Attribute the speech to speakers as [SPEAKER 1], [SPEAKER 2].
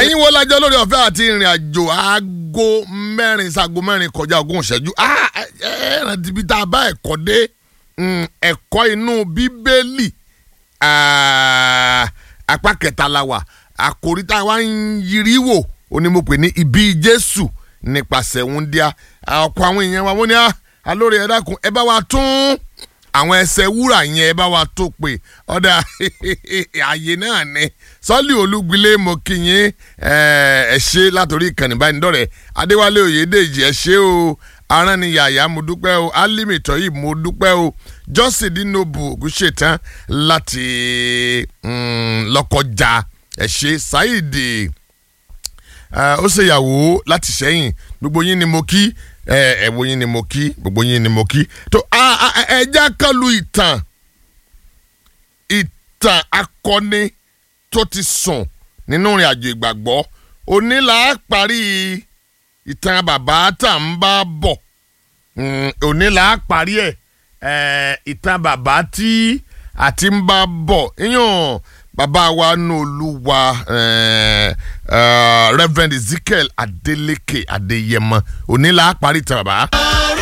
[SPEAKER 1] ẹ̀yin wo lajọ lórí ọ̀fẹ́ àti ìrìn àjò aago mẹ́rin sago mẹ́rin kọjá ogún ìṣẹ́jú ẹ rántí bí tá a bá ẹ̀kọ́ dé ẹ̀kọ́ inú bíbélì apá kẹta la wà àkòrí tá a wá ń yiri wò onímọ̀pẹ̀ ní ibi jésù nípasẹ̀ wúndíá ọ̀pọ̀ àwọn èèyàn wa wọ́n ní alóore ẹ dákun ẹ bá wa tún àwọn ẹsẹ̀ wúrà yẹn ẹ bá wa tó pé ọ̀dà ààyè náà ni sọ́ọ̀lì olúgbilé mo kí yín ẹ ṣe látòrí ìkànnì ìbánidọ́rẹ̀ẹ́ adéwálé oyèdèjì ẹ ṣe o aránniyàyà mo dúpẹ́ o alimi tọ́yì mo dúpẹ́ o jọ́sìn dínóbù ògúnṣetán láti lọ́kọjá ẹ ṣe ṣáìdì ó ṣèyàwó láti sẹ́yìn gbogbo yín ni mo kí ẹ̀wọ̀ yín ni mo kí gbogbo yín ni mo kí tó ẹja kan lu ìtàn ìtàn akọni tó ti sùn nínú ìrìn àjò ìgbàgbọ́ òní là á parí ìtàn bàbá tá à ń bá bọ̀ òní là á parí ẹ̀ ìtàn bàbá tí àti ń bá bọ̀ yíyan bàbá wa nù olúwa Reverend Ezekiel Adeleke Adeyemo òní là á parí ìtàn bàbá.